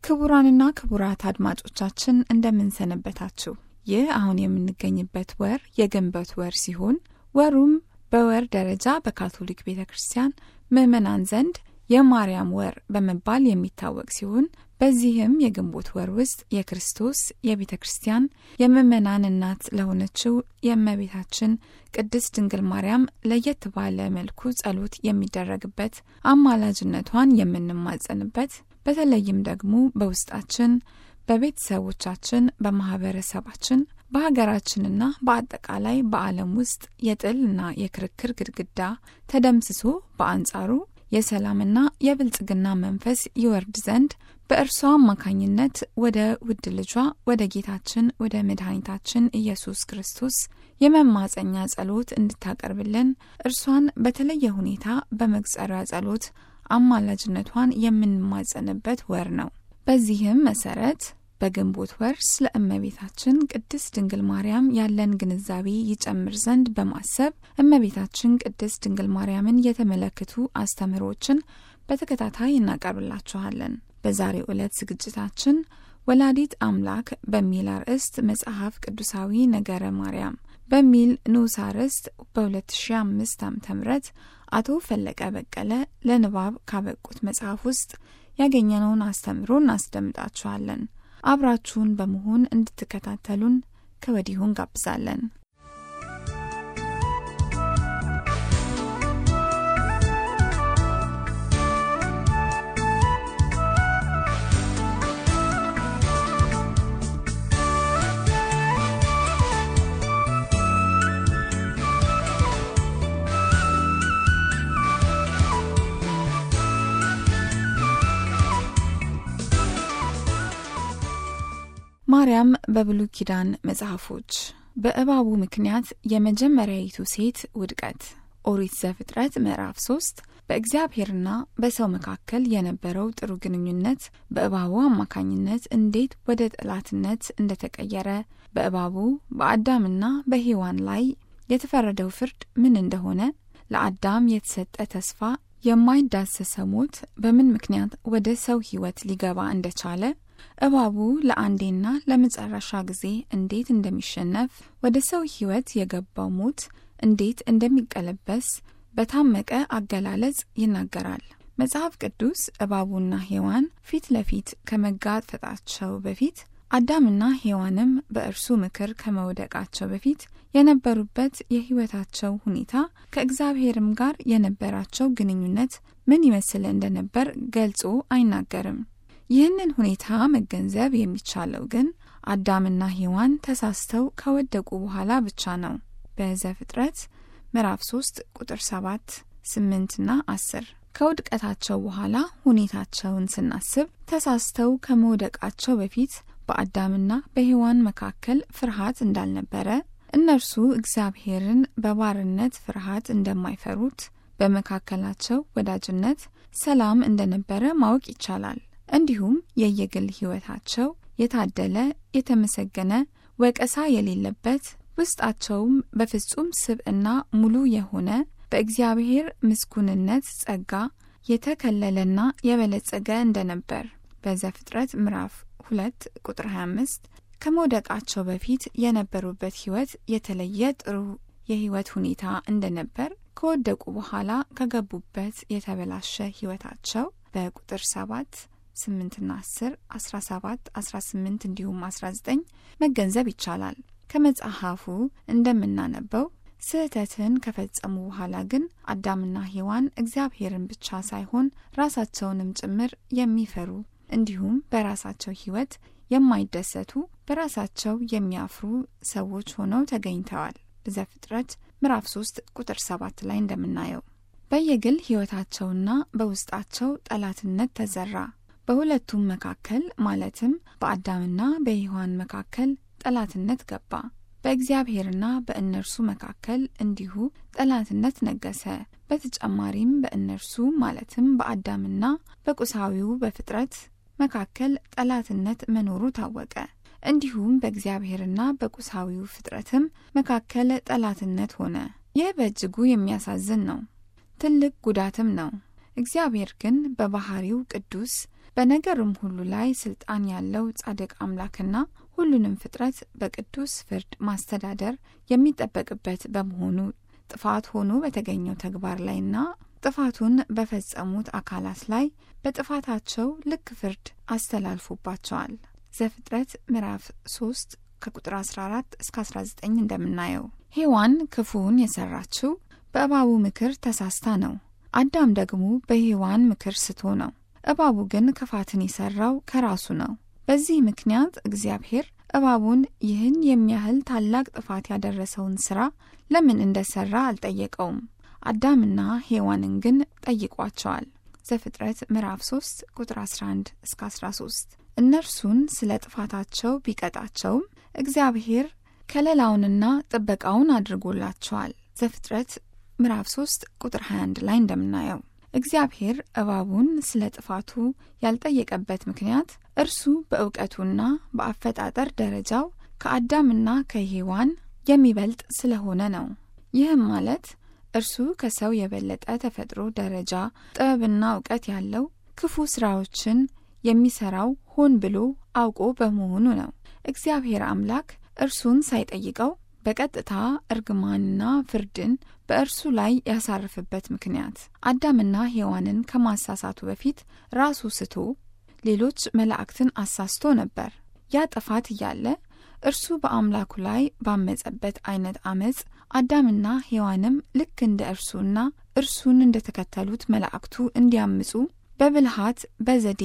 ክቡራንና ክቡራት አድማጮቻችን እንደምንሰነበታችሁ። ይህ አሁን የምንገኝበት ወር የግንቦት ወር ሲሆን ወሩም በወር ደረጃ በካቶሊክ ቤተ ክርስቲያን ምዕመናን ዘንድ የማርያም ወር በመባል የሚታወቅ ሲሆን በዚህም የግንቦት ወር ውስጥ የክርስቶስ የቤተ ክርስቲያን የምዕመናን እናት ለሆነችው የእመቤታችን ቅድስት ድንግል ማርያም ለየት ባለ መልኩ ጸሎት የሚደረግበት፣ አማላጅነቷን የምንማጸንበት በተለይም ደግሞ በውስጣችን በቤተሰቦቻችን፣ በማህበረሰባችን፣ በሀገራችንና በአጠቃላይ በዓለም ውስጥ የጥልና የክርክር ግድግዳ ተደምስሶ በአንጻሩ የሰላምና የብልጽግና መንፈስ ይወርድ ዘንድ በእርሷ አማካኝነት ወደ ውድ ልጇ ወደ ጌታችን ወደ መድኃኒታችን ኢየሱስ ክርስቶስ የመማጸኛ ጸሎት እንድታቀርብልን እርሷን በተለየ ሁኔታ በመግጸሪያ ጸሎት አማላጅነቷን የምንማጸንበት ወር ነው። በዚህም መሰረት በግንቦት ወር ስለ እመቤታችን ቅድስት ድንግል ማርያም ያለን ግንዛቤ ይጨምር ዘንድ በማሰብ እመቤታችን ቅድስት ድንግል ማርያምን የተመለከቱ አስተምህሮችን በተከታታይ እናቀርብላችኋለን። በዛሬው ዕለት ዝግጅታችን ወላዲት አምላክ በሚል አርዕስት መጽሐፍ ቅዱሳዊ ነገረ ማርያም በሚል ንዑስ አርዕስት በ2005 ዓ ም አቶ ፈለቀ በቀለ ለንባብ ካበቁት መጽሐፍ ውስጥ ያገኘነውን አስተምሮ እናስደምጣችኋለን። አብራችሁን በመሆን እንድትከታተሉን ከወዲሁ እንጋብዛለን። ማርያም በብሉይ ኪዳን መጽሐፎች በእባቡ ምክንያት የመጀመሪያይቱ ሴት ውድቀት ኦሪት ዘፍጥረት ምዕራፍ 3 በእግዚአብሔርና በሰው መካከል የነበረው ጥሩ ግንኙነት በእባቡ አማካኝነት እንዴት ወደ ጠላትነት እንደተቀየረ፣ በእባቡ በአዳምና በሔዋን ላይ የተፈረደው ፍርድ ምን እንደሆነ፣ ለአዳም የተሰጠ ተስፋ የማይዳሰሰው ሞት በምን ምክንያት ወደ ሰው ሕይወት ሊገባ እንደቻለ እባቡ ለአንዴና ለመጨረሻ ጊዜ እንዴት እንደሚሸነፍ ወደ ሰው ሕይወት የገባው ሞት እንዴት እንደሚቀለበስ በታመቀ አገላለጽ ይናገራል። መጽሐፍ ቅዱስ እባቡና ሔዋን ፊት ለፊት ከመጋፈጣቸው በፊት አዳምና ሔዋንም በእርሱ ምክር ከመውደቃቸው በፊት የነበሩበት የሕይወታቸው ሁኔታ ከእግዚአብሔርም ጋር የነበራቸው ግንኙነት ምን ይመስል እንደነበር ገልጾ አይናገርም። ይህንን ሁኔታ መገንዘብ የሚቻለው ግን አዳምና ሔዋን ተሳስተው ከወደቁ በኋላ ብቻ ነው። በዘፍጥረት ምዕራፍ 3 ቁጥር 7፣ 8 ና 10 ከውድቀታቸው በኋላ ሁኔታቸውን ስናስብ ተሳስተው ከመውደቃቸው በፊት በአዳምና በሔዋን መካከል ፍርሃት እንዳልነበረ፣ እነርሱ እግዚአብሔርን በባርነት ፍርሃት እንደማይፈሩት፣ በመካከላቸው ወዳጅነት፣ ሰላም እንደነበረ ማወቅ ይቻላል። እንዲሁም የየግል ሕይወታቸው የታደለ የተመሰገነ ወቀሳ የሌለበት ውስጣቸውም በፍጹም ስብዕና ሙሉ የሆነ በእግዚአብሔር ምስጉንነት ጸጋ የተከለለና የበለጸገ እንደነበር በዘፍጥረት ምዕራፍ 2 ቁጥር 25 ከመውደቃቸው በፊት የነበሩበት ሕይወት የተለየ ጥሩ የሕይወት ሁኔታ እንደነበር ከወደቁ በኋላ ከገቡበት የተበላሸ ሕይወታቸው በቁጥር 7 8ና 10 17 18 እንዲሁም 19 መገንዘብ ይቻላል። ከመጽሐፉ እንደምናነበው ስህተትን ከፈጸሙ በኋላ ግን አዳምና ሔዋን እግዚአብሔርን ብቻ ሳይሆን ራሳቸውንም ጭምር የሚፈሩ እንዲሁም በራሳቸው ሕይወት የማይደሰቱ በራሳቸው የሚያፍሩ ሰዎች ሆነው ተገኝተዋል። በዘፍጥረት ምዕራፍ 3 ቁጥር 7 ላይ እንደምናየው በየግል ሕይወታቸውና በውስጣቸው ጠላትነት ተዘራ። በሁለቱም መካከል ማለትም በአዳምና በሔዋን መካከል ጠላትነት ገባ። በእግዚአብሔርና በእነርሱ መካከል እንዲሁ ጠላትነት ነገሰ። በተጨማሪም በእነርሱ ማለትም በአዳምና በቁሳዊው በፍጥረት መካከል ጠላትነት መኖሩ ታወቀ። እንዲሁም በእግዚአብሔርና በቁሳዊው ፍጥረትም መካከል ጠላትነት ሆነ። ይህ በእጅጉ የሚያሳዝን ነው፣ ትልቅ ጉዳትም ነው። እግዚአብሔር ግን በባህሪው ቅዱስ በነገርም ሁሉ ላይ ስልጣን ያለው ጻድቅ አምላክና ሁሉንም ፍጥረት በቅዱስ ፍርድ ማስተዳደር የሚጠበቅበት በመሆኑ ጥፋት ሆኖ በተገኘው ተግባር ላይና ጥፋቱን በፈጸሙት አካላት ላይ በጥፋታቸው ልክ ፍርድ አስተላልፎባቸዋል። ዘፍጥረት ምዕራፍ 3 ከቁጥር 14 እስከ 19 እንደምናየው ሔዋን ክፉውን የሰራችው በእባቡ ምክር ተሳስታ ነው። አዳም ደግሞ በሔዋን ምክር ስቶ ነው። እባቡ ግን ክፋትን የሰራው ከራሱ ነው። በዚህ ምክንያት እግዚአብሔር እባቡን ይህን የሚያህል ታላቅ ጥፋት ያደረሰውን ሥራ ለምን እንደሰራ አልጠየቀውም። አዳምና ሔዋንን ግን ጠይቋቸዋል። ዘፍጥረት ምዕራፍ 3 ቁጥር 11 እስከ 13 እነርሱን ስለ ጥፋታቸው ቢቀጣቸውም እግዚአብሔር ከለላውንና ጥበቃውን አድርጎላቸዋል። ዘፍጥረት ምዕራፍ 3 ቁጥር 21 ላይ እንደምናየው እግዚአብሔር እባቡን ስለ ጥፋቱ ያልጠየቀበት ምክንያት እርሱ በእውቀቱና በአፈጣጠር ደረጃው ከአዳምና ከሔዋን የሚበልጥ ስለሆነ ነው። ይህም ማለት እርሱ ከሰው የበለጠ ተፈጥሮ ደረጃ ጥበብና እውቀት ያለው ክፉ ስራዎችን የሚሰራው ሆን ብሎ አውቆ በመሆኑ ነው። እግዚአብሔር አምላክ እርሱን ሳይጠይቀው በቀጥታ እርግማንና ፍርድን በእርሱ ላይ ያሳርፍበት ምክንያት አዳምና ሔዋንን ከማሳሳቱ በፊት ራሱ ስቶ ሌሎች መላእክትን አሳስቶ ነበር። ያ ጥፋት እያለ እርሱ በአምላኩ ላይ ባመጸበት አይነት አመፅ አዳምና ሔዋንም ልክ እንደ እርሱና እርሱን እንደተከተሉት መላእክቱ እንዲያምፁ በብልሃት በዘዴ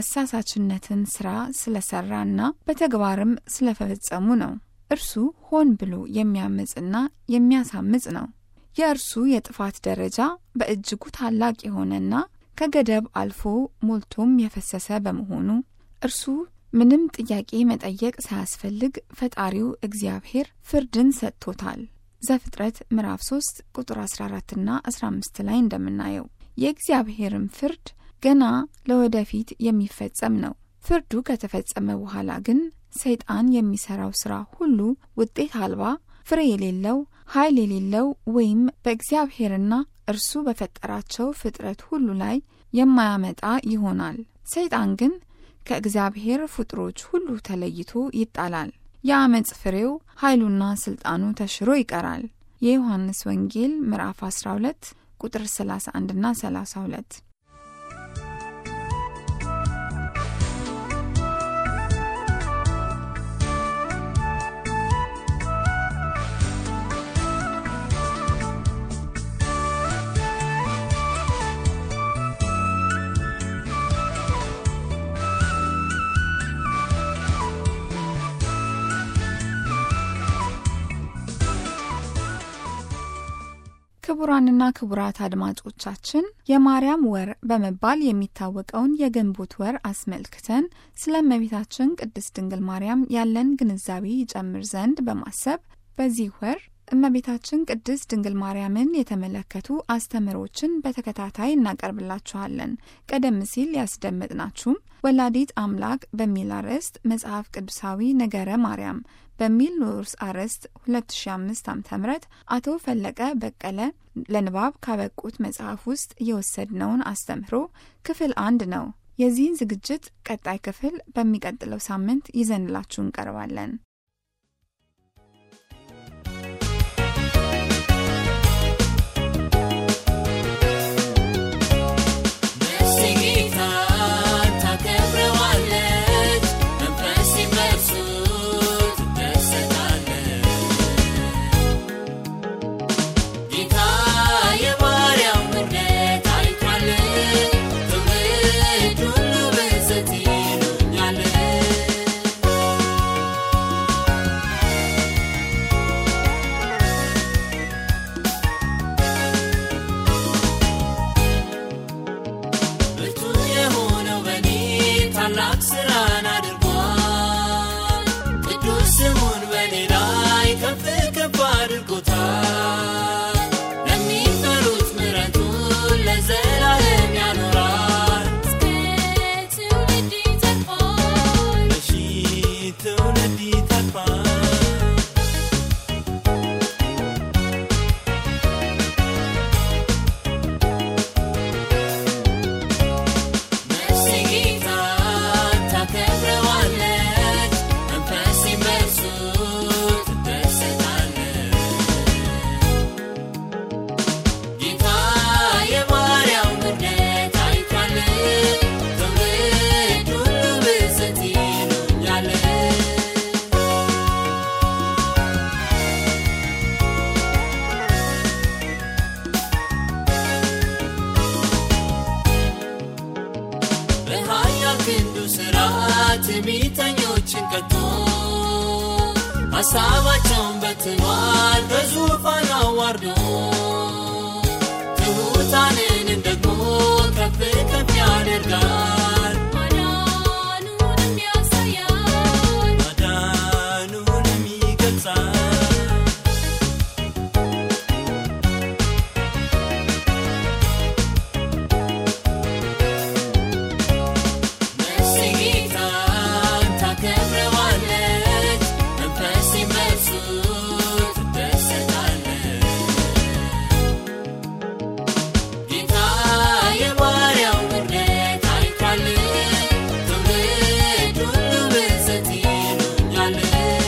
የአሳሳችነትን ሥራ ስለሰራና በተግባርም ስለፈጸሙ ነው። እርሱ ሆን ብሎ የሚያምፅና የሚያሳምፅ ነው። የእርሱ የጥፋት ደረጃ በእጅጉ ታላቅ የሆነና ከገደብ አልፎ ሞልቶም የፈሰሰ በመሆኑ እርሱ ምንም ጥያቄ መጠየቅ ሳያስፈልግ ፈጣሪው እግዚአብሔር ፍርድን ሰጥቶታል። ዘፍጥረት ምዕራፍ 3 ቁጥር 14ና 15 ላይ እንደምናየው የእግዚአብሔርም ፍርድ ገና ለወደፊት የሚፈጸም ነው። ፍርዱ ከተፈጸመ በኋላ ግን ሰይጣን የሚሰራው ስራ ሁሉ ውጤት አልባ፣ ፍሬ የሌለው፣ ኃይል የሌለው ወይም በእግዚአብሔርና እርሱ በፈጠራቸው ፍጥረት ሁሉ ላይ የማያመጣ ይሆናል። ሰይጣን ግን ከእግዚአብሔር ፍጡሮች ሁሉ ተለይቶ ይጣላል። የአመፅ ፍሬው ኃይሉና ስልጣኑ ተሽሮ ይቀራል። የዮሐንስ ወንጌል ምዕራፍ 12 ቁጥር 31ና 32 ክቡራንና ክቡራት አድማጮቻችን የማርያም ወር በመባል የሚታወቀውን የግንቦት ወር አስመልክተን ስለ እመቤታችን ቅድስት ድንግል ማርያም ያለን ግንዛቤ ይጨምር ዘንድ በማሰብ በዚህ ወር እመቤታችን ቅድስት ድንግል ማርያምን የተመለከቱ አስተምሮችን በተከታታይ እናቀርብላችኋለን። ቀደም ሲል ያስደመጥናችሁም ወላዲት አምላክ በሚል አርዕስት መጽሐፍ ቅዱሳዊ ነገረ ማርያም በሚል ንዑስ አርዕስት 2005 ዓ.ም አቶ ፈለቀ በቀለ ለንባብ ካበቁት መጽሐፍ ውስጥ የወሰድነውን አስተምህሮ ክፍል አንድ ነው። የዚህን ዝግጅት ቀጣይ ክፍል በሚቀጥለው ሳምንት ይዘንላችሁ እንቀርባለን። Thank you. ትዕቢተኞችን ቀጥቶ ሐሳባቸውን በትኗል በዙፋን አዋርዶ ትሑታንንም ደግሞ ከፍ ከፍ ያደርጋል ማዳኑንም ያሳያል ማዳኑንም ይገልጻል ነፍሴ ጌታን ታከብረዋለች፣ መንፈሴም በእርሱ ትደሰታለች። ጌታ የባሪያው ውርደት አይቷል፣ ትውልድ ሁሉ ብፅዕት ይሉኛል።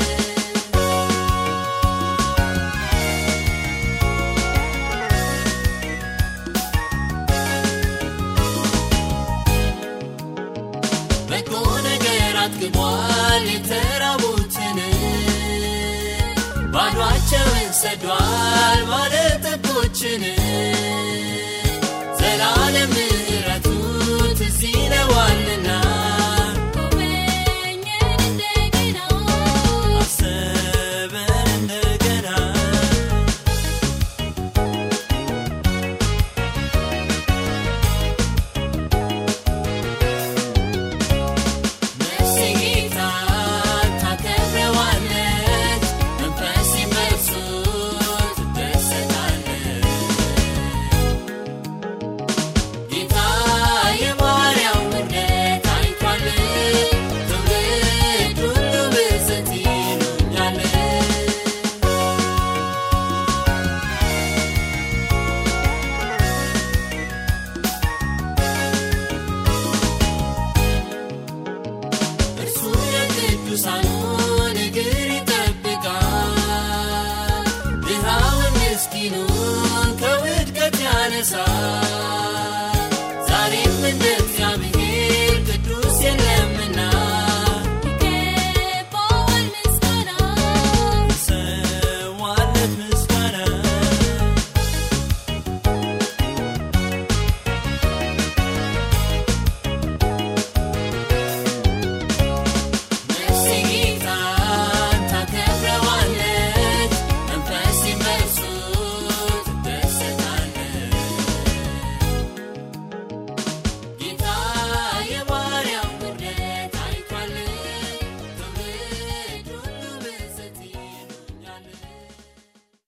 በጎ ነገር አጥግቧል የተራቡትን ባዷቸውን ሰዷል ባለጠጎችን ዘላለም ምሕረቱ ትዝ ይለዋልና ጎበኘን እንደገና አሰበን እንደገና ነፍሴ ጌታን ታከብረዋለች፣ መንፈሴም በእርሱ ትደሰታለች። ጌታ የባሪያው ውርደት አይቷል፣ ትውልድ ሁሉ ብፅዕት ይሉኛል። እርሱ የቅዱሳኑን እግር